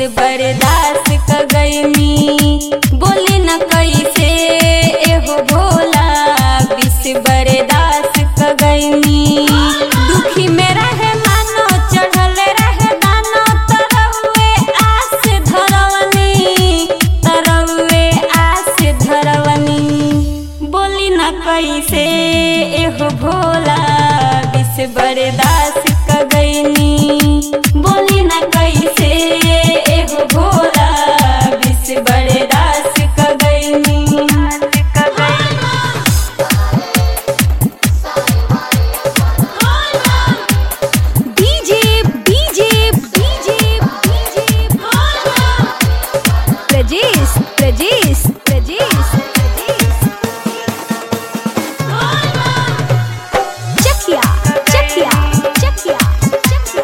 बर्दाश्त क गईनी बोली न कैसे एहो भोला विष बर्दाश्त क गईनी दुखी में रहे मानो चढ़ल रहे दानो तरवे आस धरवनी तरवे आस धरवनी बोली न कैसे एहो भोला विष बर्दाश्त क गईनी बोली न कैसे एहो भोला विष बर्दाश्त क गईनी DJ DJ DJ DJ Prajesh Prajesh Prajesh Chakia Chakia Chakia Chakia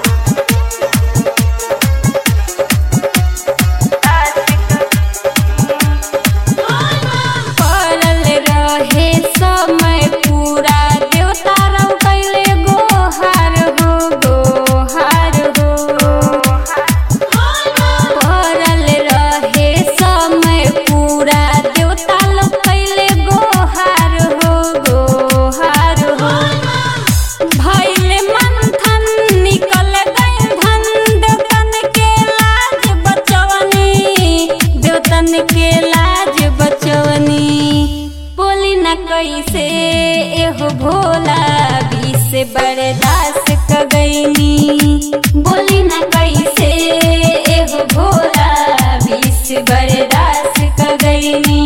पड़ल रहे समय पूरा देवता रव कैले गोहार हो गोहार हो पड़ल रहे समय पूरा देवता लोग कैले गोहार हो गोहार हो भैले मंथन निकल गए धन देवतन के लाज बचवनी देवतन के लाज बचवनी बोली न कैसे एहो भोला विष बर्दाश्त क गईनी बोली न कैसे एहो भोला विष बर्दाश्त क गईनी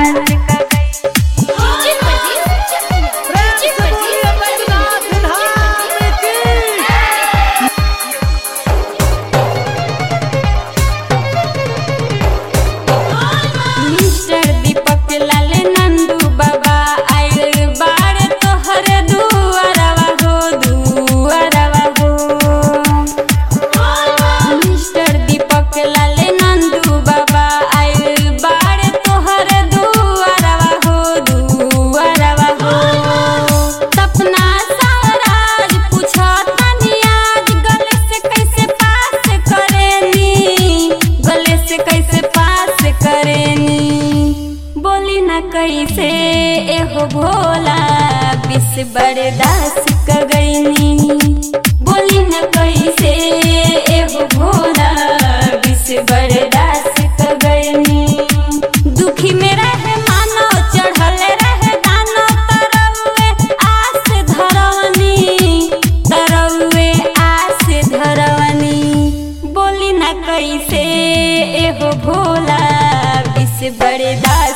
मिस्टर दीपक लाल नंदू बाबा आइल बार तोहर दुआरवा हो दुआरवा हो मिस्टर दीपक लाल नंदू बाबा आइल बार तोहर दुआरवा हो दुआरवा हो सपना साराज पूछा तनी आज गले से कैसे पास करेनी गले से कैसे पास करेनी बोली न कैसे एहो भोला विष बर्दाश्त क गईनी बोली न कैसे एहो भोला विष बर्दाश्त क गईनी दुखी में रहे मानो चढ़ल रहे दानो तरवे आस धरवनी तरवे आस धरवनी बोली न कैसे एहो भोला विष बर्दाश्त